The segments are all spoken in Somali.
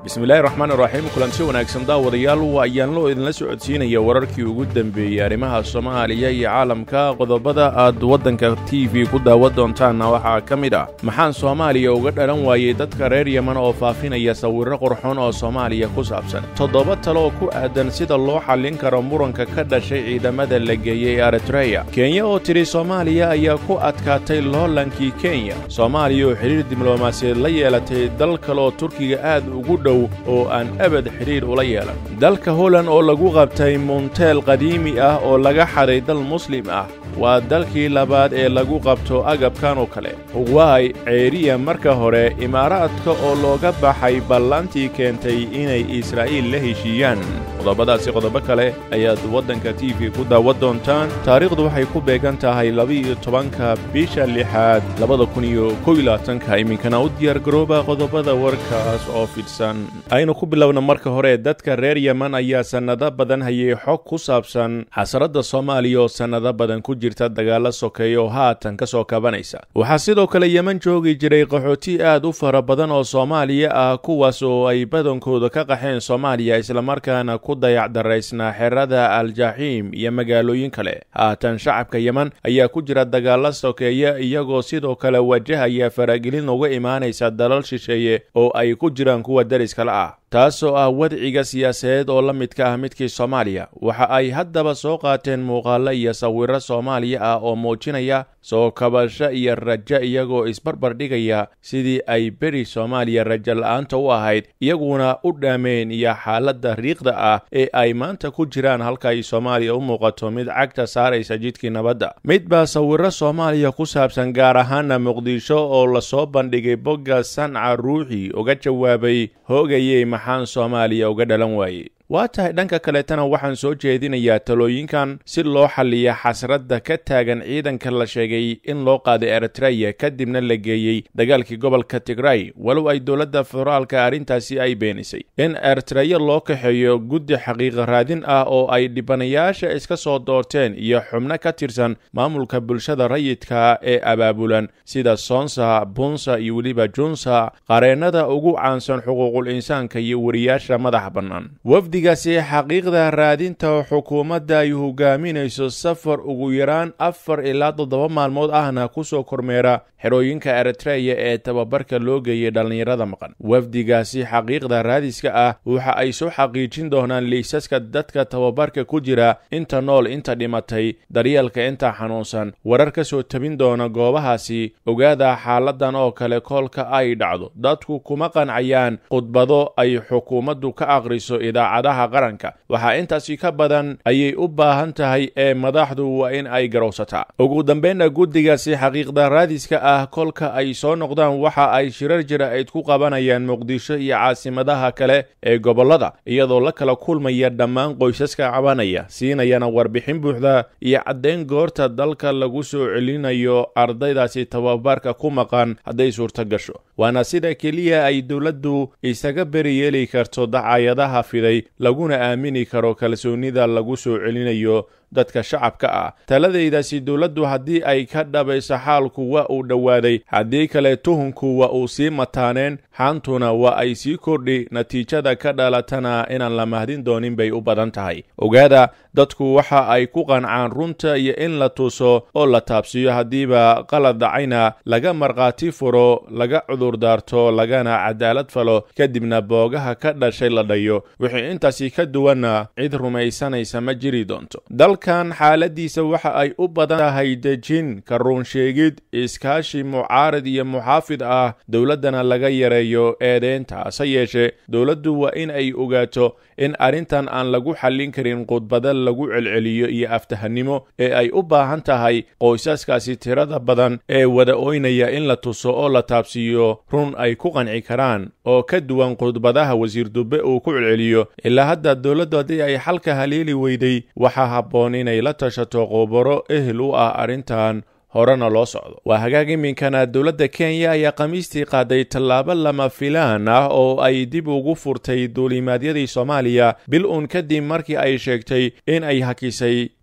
bismillahi raxmaan iraxiim kulanti wanaagsan daawadayaal waa ayaanloo idinla socodsiinaya wararkii ugu dembeeyey arrimaha soomaaliya iyo caalamka qodobada aad waddanka t v ku daawan doontaanna waxaa ka mid ah maxaan soomaaliya uga dhalan waayey dadka reer yeman oo faafinaya sawirro qurxoon oo soomaaliya ku saabsan toddoba talo oo ku aadan sida loo xallin karo muranka ka dhashay ciidamada la geeyey eritreya kenya oo tidhi soomaaliya ayaa ku adkaatay loolankii kenya soomaaliya oo xidhiir diblomaasiyeed la yeelatay dal kale oo turkiga aad ugu dhow oo aan abad xidhiir ula yeelan dalka holand oo lagu qabtay munteel qadiimi ah oo laga xaday dal muslim ah waa dalkii labaad ee lagu qabto agabkan oo kale huwaay ceeriya marka hore imaaraadka oo looga baxay ballantii keentay inay israa'iil la heshiiyaan qodobadaasi qodobo kale ayaad waddanka t v ku daawan doontaan taariikhdu waxay ku beegan tahay laba-iyo tobanka bisha lixaad labada kun iyo kow iyo labaatanka iminkana u diyaar garooba qodobada warkaas oo fidhsan aynu ku bilowna marka hore dadka reer yeman ayaa sannado badan hayay xog ku saabsan xasaradda soomaaliya oo sannado badan ku jirta dagaalla sokeeya oo haatan ka soo kabanaysa waxaa sidoo kale yeman joogi jiray qaxooti aad u fara badan oo soomaaliya ah kuwaas oo ay badankooda ka qaxeen soomaaliya islamarkaana ku dayacdaraysnaa xerada aljaxiim iyo magaalooyin kale haatan shacabka yeman ayaa ku jira dagaalla sokeeya iyagoo sidoo kale wajahaya faragelin uga imaanaysa dalal shisheeye oo ay ku jiraan kuwa dariskala ah taasoo ah wadciga siyaasadeed oo la midka ah midkii soomaaliya waxa ay haddaba soo qaateen muuqaallo iyo sawirro soomaaliya ah oo muujinaya soo kabasho iyo rajo iyagoo isbarbar dhigaya sidii ay beri soomaaliya rajo la'aanta u ahayd iyaguna u dhaameen iyo xaaladda riiqda ah ee ay maanta ku jiraan halka ay soomaaliya u muuqato mid cagta saaraysa jidkii nabadda mid baa sawirro soomaaliya ku saabsan gaar ahaana muqdisho oo lasoo bandhigay bogga sanca ruuxi uga jawaabay hoogayey maxaan soomaaliya uga dhalan waayey waa tahay dhanka kaleetana waxaan soo jeedinayaa talooyinkan si loo xalliya xasradda ka taagan ciidanka la sheegay in loo qaaday eritreya kadibna la geeyey dagaalkii gobolka tigray walow ay dowladda federaalka arrintaasi ay beenisay in eritreya loo kaxeeyo guddi xaqiiqa raadin ah oo ay dhibanayaasha iska soo doorteen iyo xubno ka tirsan maamulka bulshada rayidka ee abaabulan sida soonsa bunsa iyo weliba junsa qareennada ugu caansan xuquuqul insaanka iyo wariyaasha madaxa bannaan wafdigaasi xaqiiqda raadinta xukuumadda ay hogaaminayso safar ugu yaraan afar ilaa toddoba maalmood ahna ku soo kormeera xerooyinka eritreya ee tababarka loo geeyey dhallinyarada maqan wafdigaasi xaqiiqda raadiska ah waxa ay soo xaqiijin doonaan liisaska dadka tababarka ku jira inta nool inta dhimatay daryeelka inta xanuunsan warar ka soo tabin doona goobahaasi ogaada xaaladan oo kale koolka ay dhacdo dadku kuma qancayaan khudbado ay xukuumaddu ka aqriso idaacadaha qaranka waxaa intaasi ka badan ayay u baahan tahay ee madaxdu waa in ay garowsataa ugu dambeynna guddigaasi xaqiiqda raadiska ah kolka ay soo noqdaan waxa ay shirar jira-id ku qabanayaan muqdisho iyo caasimadaha kale ee gobollada iyadoo la kala kulmaya dhammaan qoysaska cabanaya siinayana warbixin buuxda iyo caddayn goorta dalka lagu soo celinayo ardaydaasi tababarka ku maqan hadday suurto gasho waana sida keliya ay dowladdu isaga beri yeeli karto dacayadaha fiday laguna aamini karo kalsoonnida lagu soo celinayo dadka shacabka ah taladaydaasi dowladdu haddii ay ka dhabayso xaalku waa uu dhowaaday haddii kale tuhunku waa uu sii mataaneen xaantuna waa ay sii kordhi natiijada ka dhalatana inaan la mahdin doonin bay u badan tahay ogaada dadku waxa ay ku qancaan runta iyo in la tuso oo la taabsiiyo haddiiba qalad dhacayna laga markhaati furo laga cudurdaarto lagana cadaalad falo kadibna boogaha ka dhashay la dhayo wixii intaasi ka duwanna cid rumaysanaysa ma jiri doonto dalkan xaaladiisa waxa ay u badan tahay dejin ka ruunsheegid iskaashi mucaarad iyo muxaafid ah dowladdana laga yareeyo eedeynta hase yeeshee dowladdu waa in ay ogaato in arrintan aan lagu xallin karin khudbada lagu celceliyo iyo aftahannimo ee ay u baahan tahay qoysaskaasi tirada badan ee wada oynaya in la tuso oo la taabsiiyo run ay ku qanci karaan oo ka duwan khudbadaha wasiir dubbe uu ku celceliyo ilaa hadda dowladdu haddii ay xalka haleeli weyday waxaa habboon inay la tashato qobaro ehel u ah arrintan horena loo socdo waa hagaag iminkana dowladda kenya ayaa khamiistii qaaday tallaabo lama filaan ah oo ay dib ugu furtay duulimaadyadii soomaaliya bil uun kadib markii ay sheegtay in ay hakisay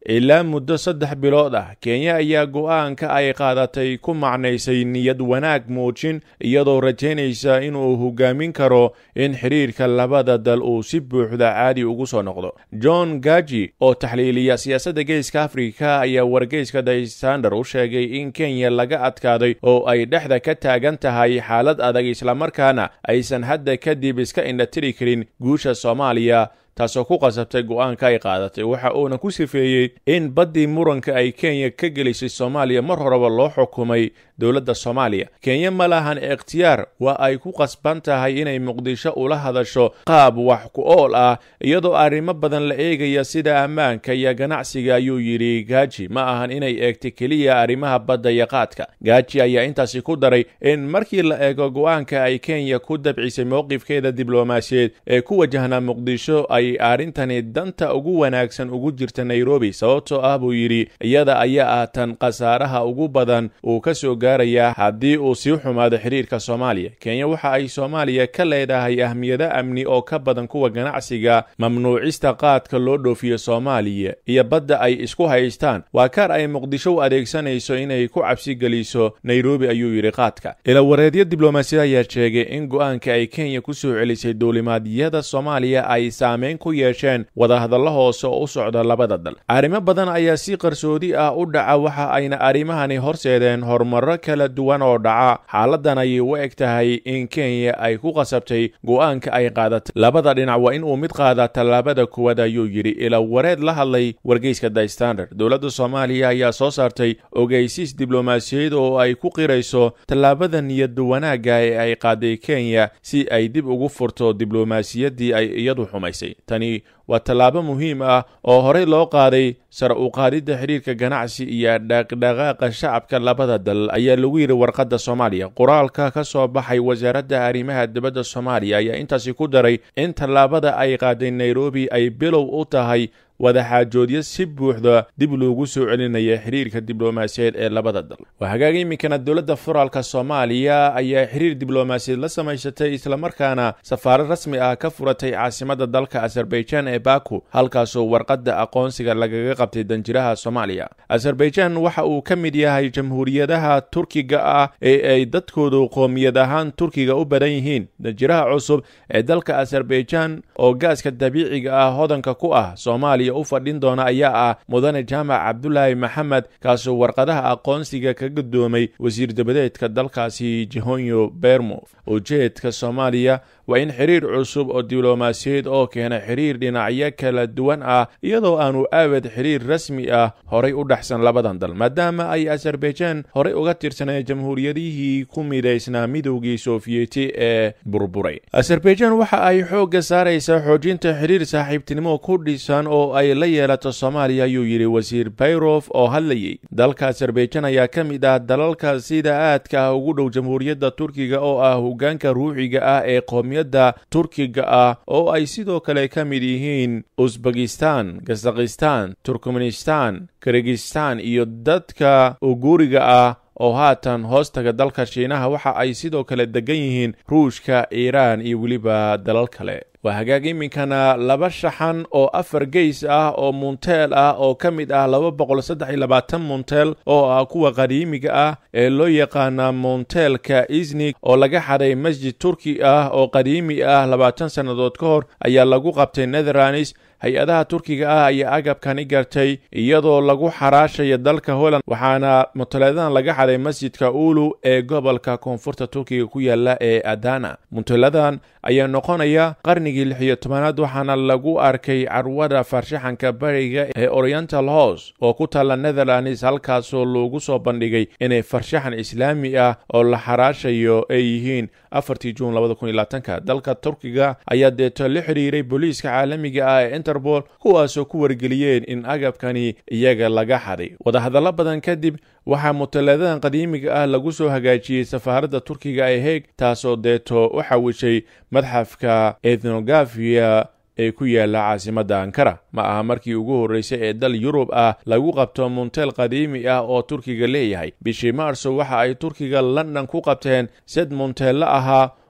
ilaa muddo saddex bilood ah kenya ayaa go'aanka ay qaadatay ku macnaysay niyad wanaag muujin iyadoo rajaynaysa inuu hogaamin karo in xidhiirka labada dal uu si buuxda caadi ugu soo noqdo john gaji oo taxliiliya siyaasadda geeska afrika ayaa wargeyska the standard u sheegay in kenya laga adkaaday oo ay dhexda ka taagan tahay xaalad adag islamarkaana aysan hadda kadib iska indhatiri karin guusha soomaaliya taasoo ku qasabtay go'aanka ay qaadatay waxa uuna ku sifeeyey in baddii muranka ay kenya ka gelisay soomaaliya mar horeba loo xukumay dowladda soomaaliya kenya ma lahan ikhtiyaar waa ay ku qasban tahay inay muqdisho ula hadasho qaab wax ku ool ah iyadoo arrimo badan la eegaya sida ammaanka iyo ganacsiga ayuu yidhi gaaji ma ahan inay eegta keliya arrimaha badda iyo qaadka gaaji ayaa intaasi ku daray in markii la eego go'aanka ay kenya ku dabcisay mowqifkeeda diblomaasiyeed ee ku wajahnaa muqdisho ay arrintani danta ugu wanaagsan ugu jirta nairobi sababtoo ah buu yidhi iyada ayaa ah tan khasaaraha ugu badan uu ka soo gaaraya haddii uu sii xumaado xidhiirka soomaaliya kenya waxa ay soomaaliya ka leedahay ahmiyado amni oo ka badan kuwa ganacsiga mamnuucista qaadka loo dhoofiyo soomaaliya iyo badda ay isku haystaan waa kaar ay muqdisho u adeegsanayso inay ku cabsi geliso nairobi ayuu yidhi qaadka ilawareedyo diblomaasiyad ayaa sheegay in go'aanka ay kenya ku soo celisay duulimaadyada soomaaliya ay saameyn ku yeesheen wadahadallo hoose oo u socda labada dal arrimo badan ayaa si qarsoodi ah u dhaca waxa ayna arrimahani horseedeen horumaro kala duwan oo dhaca xaaladan ayay u eg tahay in kenya ay ku qasabtay go'aanka ay qaadatay labada dhinac waa in uu mid qaada tallaabada kuwaad ayuu yidhi ila wareed la hadlay wargeyska the standard dowladda soomaaliya ayaa soo saartay ogeysiis diblomaasiyaed oo ay ku qirayso tallaabada niyad wanaagga ee ay qaaday kenya si ay dib ugu furto diblomaasiyaddii ay iyadu xumaysay tani waa tallaabo muhiim ah oo horey loo qaaday sare u qaadidda xidhiirka ganacsi iyo dhaqdhaqaaqa shacabka labada dal ayaa lagu yidhi warqadda soomaaliya qoraalka ka soo baxay wasaaradda arrimaha dibadda soomaaliya ayaa intaasi ku daray in tallaabada ay qaaday nairobi ay bilow u tahay wadaxaajoodyo si buuxda dib loogu soo celinaya xiriirka diblomaasiyeed ee labada dal waa hagaag iminkana dowladda federaalka soomaaliya ayaa xiriir diblomaasiyeed la samaysatay islamarkaana safaarad rasmi ah ka furatay caasimadda dalka azerbaijan ee baku halkaasoo warqadda aqoonsiga lagaga qabtay danjiraha soomaaliya azerbaijan waxa uu ka mid yahay jamhuuriyadaha turkiga ah ee ay dadkoodu qoomiyad ahaan turkiga u badan yihiin danjiraha cusub ee dalka azerbaijan oo gaaska dabiiciga ah hodanka ku ah soomaaliya u fadhin doona ayaa ah mudane jaamac cabdulaahi maxamed kaasoo warqadaha aqoonsiga ka gudoomay wasiir dabadeedka dalkaasi jehonyo bermo ujeedka soomaaliya waa in xiriir cusub oo diblomaasiyeed oo keena xiriir dhinacyo kala duwan ah iyadoo aanu aawad xiriir rasmi ah horay u dhexsan labadan dal maadaama ay azerbaijan horey uga tirsaneen jamhuuriyadihii ku midaysnaa midowgii sofiyeeti ee burburay azerbaijan waxa ay xoogga saaraysaa xoojinta xiriir saaxiibtinimo ku dhisan oo ay la yeelato soomaaliya ayuu yidhi wasiir bayrof oo hadlayey dalka azerbaijan ayaa ka mid ah dalalka sida aadka ah ugu dhow jamhuuriyadda turkiga oo ah hogaanka ruuxiga ah ee qoomiyadda turkiga ah oo ay sidoo kale ka mid yihiin usbekistan kazakhistan turkmenistan kirgistan iyo dadka uguriga ah oo haatan hoostaga dalka shiinaha waxa ay sidoo kale degan yihiin ruushka iiraan iyo weliba dalal kale waa hagaag iminkana laba shaxan oo afar geys ah oo munteel ah oo ka mid ah laba boqol saddex iyo labaatan munteel oo ah kuwa qadiimiga ah ee loo yaqaana monteelka isnig oo laga xaday masjid turki ah oo qadiimi ah labaatan sannadood ka hor ayaa lagu qabtay netherlands hay-adaha turkiga ah ayaa agabkani gartay iyadoo lagu xaraashaya dalka holland waxaana munteladan laga xaday masjidka ulu ee gobolka koonfurta turkiga ku yaala ee adana munteladan ayaa noqonaya qarnigii lix iyo tobanaad waxaana lagu arkay carwada farshaxanka bariga ee oriental house oo ku taalla netherlands halkaasoo loogu soo bandhigay inay farshaxan islaami ah oo la xaraashayo ay yihiin afartii juun labada kun iyo labaatanka dalka turkiga ayaa deeto la xidhiiray booliiska caalamiga ah ee interpol kuwaasoo ku wargeliyeen in agabkani iyaga laga xaday wadahadallo badan kadib waxaa mutalaadadan qadiimiga ah lagu soo hagaajiyey safaaradda turkiga ee heeg taasoo deeto u xawishay madxafka ethnogafiya ee ku yaala caasimadda ankara ma aha markii ugu horreysay ee dal yurub ah lagu qabto munteel qadiimi ah oo turkiga leeyahay bishii maarso waxa ay turkiga london ku qabteen sed munteello ahaa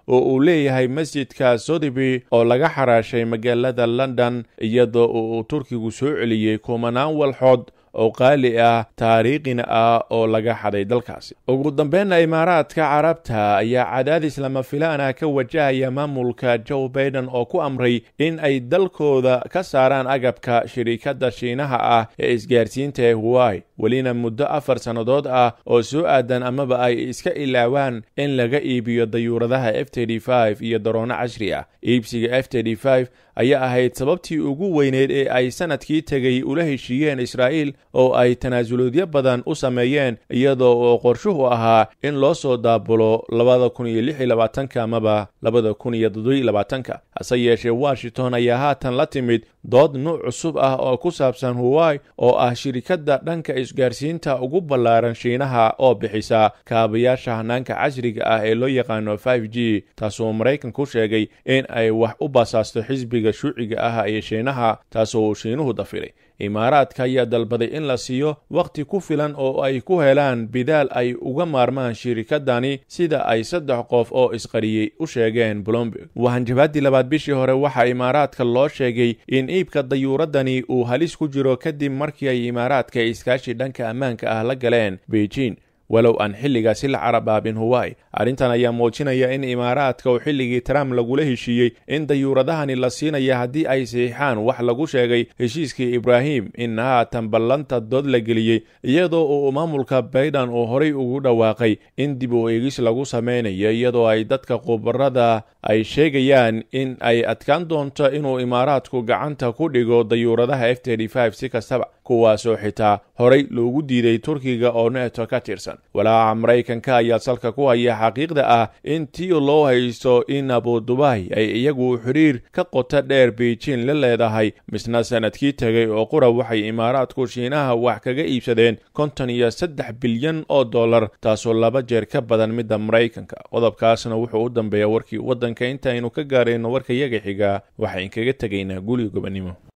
oo uu leeyahay masjidka sotheby oo laga xaraashay magaalada london iyadoo uu turkigu soo celiyey kumanaan walxood oo qaali ah taariikhina ah oo laga xaday dalkaasi ugu dambeynna imaaraadka carabta ayaa cadaadis lama filaan ah ka wajahaya maamulka joe baiden oo ku amray in ay dalkooda ka saaraan agabka shirikadda shiinaha ah ee isgaarsiinta ee huwai welina muddo afar sannadood ah oo soo aadan amaba ay iska ilaawaan in laga iibiyo dayuuradaha f iyo daroono casri ah iibsiga f ayaa ahayd sababtii ugu weyneyd ee ay sanadkii tegay ula heshiiyeen israa'iil oo ay tanaasuloodyo badan u sameeyeen iyadoo oo qorshuhu ahaa in loo soo daabulo labada kun iyo lix iyo labaatanka amaba labada kun iyo toddobiyo labaatanka hase yeeshee washington ayaa haatan la timid dood nuuc cusub ah oo ku saabsan huwai oo ah shirikadda dhanka isgaarsiinta ugu ballaaran shiinaha oo bixisa kaabayaasha hanaanka casriga ah ee loo yaqaano g taasoo maraykanku sheegay in ay wax u basaasto xisbiga shuuciga ah ee shiinaha taasoo uu shiinuhu dafiray imaaraadka ayaa dalbaday in la siiyo wakhti ku filan oo ay ku helaan bidaal ay uga maarmaan shirikadani sida ay saddex qof oo isqariyey u sheegeen blomberg wahanjabaadii labaad bishii hore waxaa imaaraadka loo sheegay in iibka dayuuradani uu halis ku jiro kadib markii ay imaaraadka iskaashi dhanka ammaanka ah la galeen beijing walow aan xilligaasi la carabaabin huwai arrintan ayaa muujinaya in imaaraadka oo xilligii trump lagula heshiiyey in dayuuradahani la siinaya haddii ay saxiixaan wax lagu sheegay heshiiskii ibraahim in haatan ballanta dood la geliyey iyadoo uu maamulka bayden uu horay ugu dhawaaqay in dib u eegis lagu samaynayo iyadoo ay dadka khubarada ay sheegayaan in ay adkaan doonto inuu imaaraadku gacanta ku dhigo dayuuradaha f si kastaba kuwaasoo xitaa horay loogu diiday turkiga oo neto ka tirsan walaaca maraykanka ayaa salka ku haya xaqiiqda ah in tii loo haysto in abudubai ay iyagu xiriir ka qota dheer beijing la leedahay misna sanadkii tegay oo qura waxay imaaraadku shiinaha wax kaga iibsadeen konton iyo saddex bilyan oo dollar taasoo laba jeer ka badan midda maraykanka qodobkaasna wuxuu u dambeeya warkii waddanka intaaynu ka gaarayno warka yaga xiga waxayn kaga tegaynaa guli gobannimo